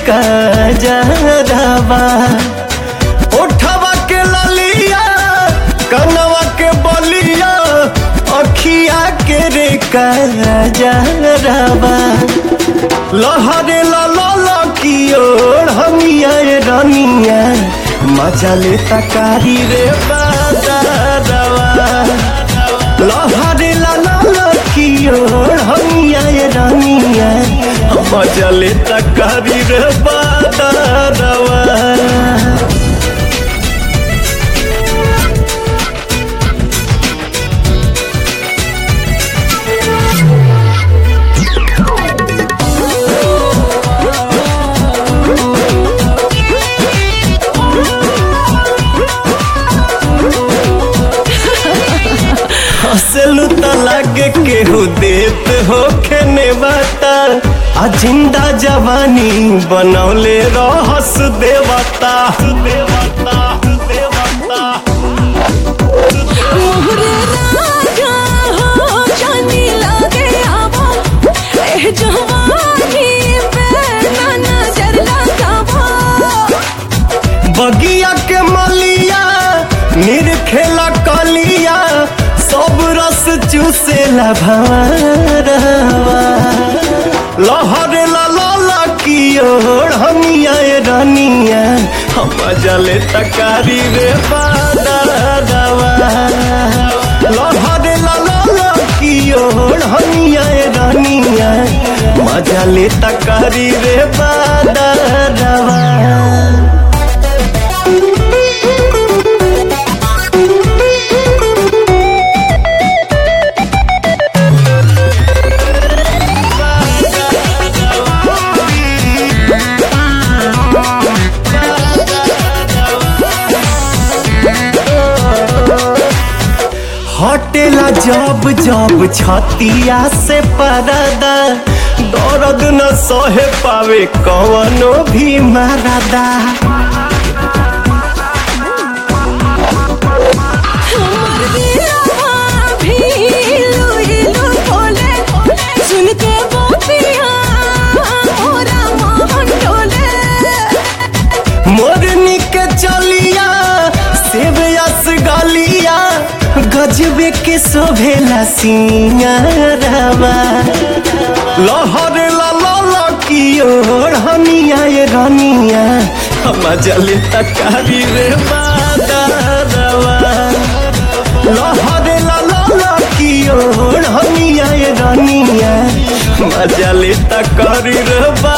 कजरवा ओठवा के ललिया कनवा के बलिया अखिया के रे कजरवा लहरे लल की ओर हमिया रनिया मजा ले तकारी रे बाजारवा लहरे लल की ओर हमिया रनिया मजा ले तकारी रे बाजारवा हंसलू त लागे केहू देत हो खेने बाता आ जिंदा जवानी बनौले रहस देवता देवता देवता मोहरे राजा हो जानी लागे आवा ए जवानी पे ना नजर लगावा बगिया के मलिया निरखेला कलिया सब रस चूसेला भवरवा लहरे ला की ओर हमिया रनिया हम जले तकारी रे बादरवा लहरे ला की ओर हमिया रनिया मजा ले तकारी रे बादरवा हटेला जब जब छतिया से परदा दर्द न सहे पावे कवनो भी मरदा हमर दिलवा भी इलू इलू बोले सुन के गोपिया मोरा मोहन डोले मोरनी के चलिया सेब यस गलिया गजबे के शोभेला सिंगारवा लहर ला की ओर हनिया ये रनिया हम जले तकारी रे बादरवा लहर ला की ओर हनिया ये रनिया मजा ले तकारी रे बा